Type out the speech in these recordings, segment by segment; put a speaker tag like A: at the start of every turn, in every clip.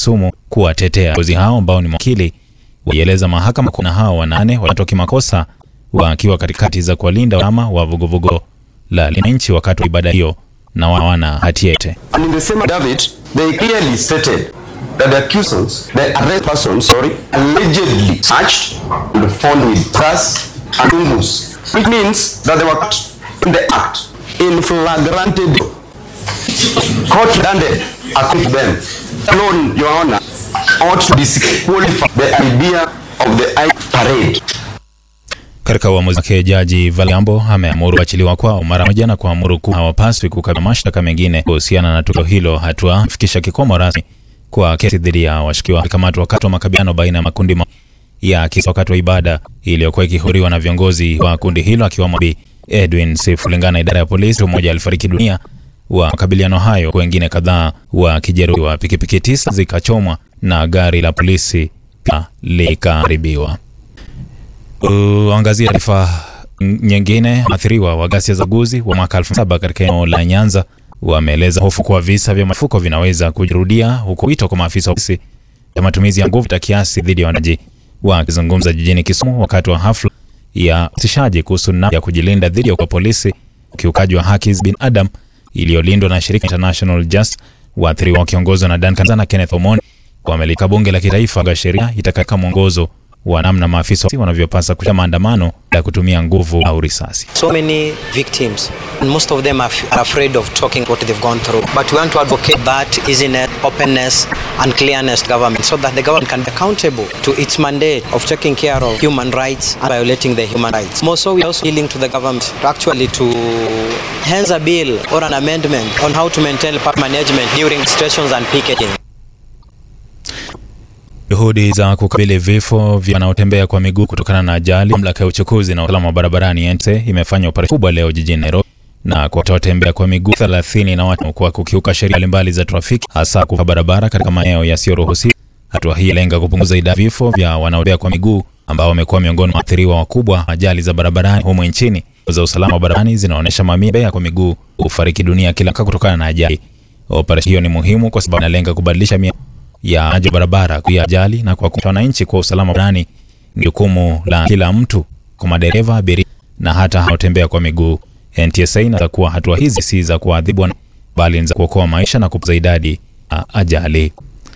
A: Kisumu kuwatetea viongozi hao ambao ni mawakili. Walieleza mahakama kuna hao wanane wanatoa kimakosa wakiwa katikati za kuwalinda wanachama wa vuguvugu la Linanchi wakati wa ibada hiyo na hawana hatia yote.
B: And in the same affidavit, they clearly stated that the accusers, the arrested persons, sorry, allegedly searched and found with gas and fungus, which means that they were caught in the act in flagrante day. Court landed accused them. Alone, Your Honor, ought to disqualify the idea of the I parade.
A: Katika uamuzi wake, Jaji Valiambo ameamuru kuachiliwa kwao mara moja na kuamuru kuwa hawapaswi kukabiliwa mashtaka mengine kuhusiana na tukio hilo, hatua kufikisha kikomo rasmi kwa kesi dhidi ya washukiwa walikamatwa wakati wa makabiliano baina ya makundi ma ya kisa wakati wa ibada iliyokuwa ikihudhuriwa na viongozi wa kundi hilo akiwemo Bi Edwin Seif. Kulingana na idara ya polisi, mtu mmoja alifariki dunia wa makabiliano hayo, wengine kadhaa wakijeruhiwa. Pikipiki tisa zikachomwa na gari la polisi pia likaharibiwa. Uangazia taarifa nyingine. Waathiriwa wa ghasia za uchaguzi wa mwaka 2007 katika eneo la Nyanza wameeleza hofu kuwa visa vya mafuko vinaweza kujirudia, huku wito kwa maafisa wa polisi ya matumizi ya nguvu ta kiasi dhidi ya wanaji. Wakizungumza jijini Kisumu wakati wa hafla ya usishaji kuhusu namna ya kujilinda dhidi ya kwa polisi ukiukaji wa haki za binadamu iliyolindwa na shirika International Justice, waathiriwa wakiongozwa na Duncan na Kenneth Omoni wamelika bunge la kitaifa kwa sheria itakayoweka mwongozo wa namna maafisa wanavyopasa kushia maandamano ya kutumia nguvu au risasi.
C: So many victims, and most of them are, f- are afraid of talking what they've gone through. But we want to advocate that easiness, openness, and clearness to government so that the government can be accountable to its mandate of taking care of human rights and violating the human rights. More so, we're also appealing to the government to actually to hence a bill or an amendment on how to maintain park management during situations and picketing.
A: Juhudi za kukabili vifo vya wanaotembea kwa miguu kutokana na ajali. Mamlaka ya uchukuzi na usalama wa barabarani NTSA imefanya operesheni kubwa leo jijini Nairobi na kwa watembea kwa miguu 30 na watu kwa kukiuka sheria mbalimbali za trafiki, hasa kuvuka barabara katika maeneo yasiyoruhusiwa. Hatua hii inalenga kupunguza idadi ya vifo vya wanaotembea kwa miguu ambao wamekuwa miongoni mwa waathiriwa wakubwa wa ajali za barabarani humu nchini. za usalama wa barabarani zinaonyesha mamia ya kwa miguu hufariki dunia kila mwaka kutokana na ajali. Operesheni hiyo ni muhimu kwa sababu inalenga kubadilisha mia ya ajali barabara kuya ajali na kwa wananchi kwa usalama barabarani ni jukumu la kila mtu, kwa madereva, abiria na hata wanaotembea kwa miguu. NTSA inaweza kuwa hatua hizi si za kuadhibu bali ni za kuokoa maisha na kupunguza idadi ya ajali.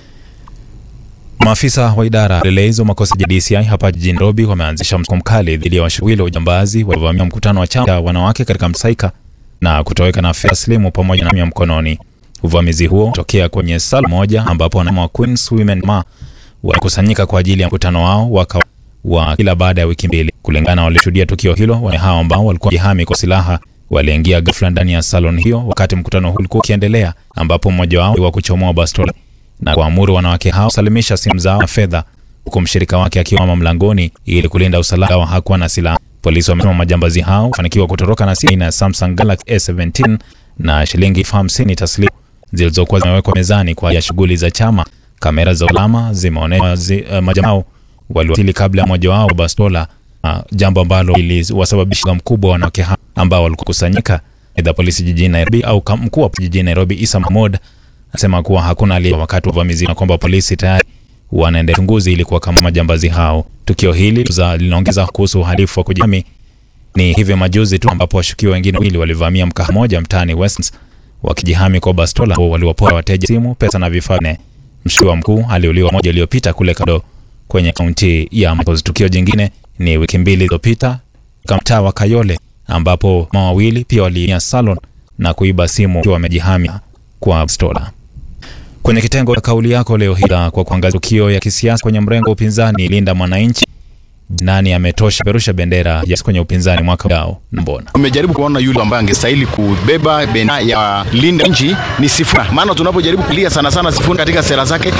A: Maafisa wa idara ya upelelezi wa makosa ya DCI hapa jijini Nairobi wameanzisha msako mkali dhidi ya washukiwa wa ujambazi waliovamia mkutano wa chama cha wanawake katika Msaika na kutoweka na fedha taslimu pamoja na simu ya mkononi. Uvamizi huo utokea kwenye sala moja ambapo wanachama wa Queens Women Ma walikusanyika kwa ajili ya mkutano wao wa kawa- wa kila baada ya wiki mbili. Kulingana na walioshuhudia tukio hilo, wanaume hao ambao walikuwa jihami kwa silaha waliingia ghafla ndani ya salon hiyo wakati mkutano huu ulikuwa ukiendelea, ambapo mmoja wao wa kuchomoa bastola na kuamuru wanawake hao salimisha simu zao na fedha, huku mshirika wake akiwama mlangoni ili kulinda usalama wa hakuwa na silaha. Polisi wamesema majambazi hao wafanikiwa kutoroka na simu aina ya Samsung Galaxy S17 na shilingi elfu hamsini taslimu zilizokuwa zimewekwa mezani kwa ajili ya shughuli za chama. Kamera za usalama zimeonyesha zi, uh, majamaa hao waliwasili kabla ya mmoja wao bastola, uh, jambo ambalo liliwasababisha mkubwa wa wanawake hao ambao walikuwa kusanyika. Aidha, polisi jijini Nairobi au kam- mkuu wa jijini Nairobi Isa Mahmoud anasema kuwa hakuna aliye wakati wa uvamizi na kwamba polisi tayari wanaendelea uchunguzi ili kuwakamata majambazi hao. Tukio hili za- linaongeza kuhusu uhalifu wa kujihami. Ni hivi majuzi tu ambapo washukiwa wengine wawili walivamia mkahawa mmoja mtaani Westlands wakijihami kwa bastola, ambao waliwapora wateja simu, pesa na vifaa vingine. Mshukiwa mkuu aliuliwa moja iliyopita kule kado kwenye kaunti ya Machakos. Tukio jingine ni wiki mbili zilizopita katika mtaa wa Kayole ambapo mama wawili pia waliingia salon na kuiba simu wakiwa wamejihami kwa bastola. Kwenye kitengo cha kauli yako leo hii kwa kuangazia tukio ya kisiasa kwenye mrengo wa upinzani, linda mwananchi, nani ametosha perusha bendera ya kwenye upinzani mwaka ujao na mbona
D: Umejaribu kuona yule ambaye angestahili kubeba bendera ya linda nchi ni Sifuna, maana tunapojaribu kulia sana sana Sifuna katika sera zake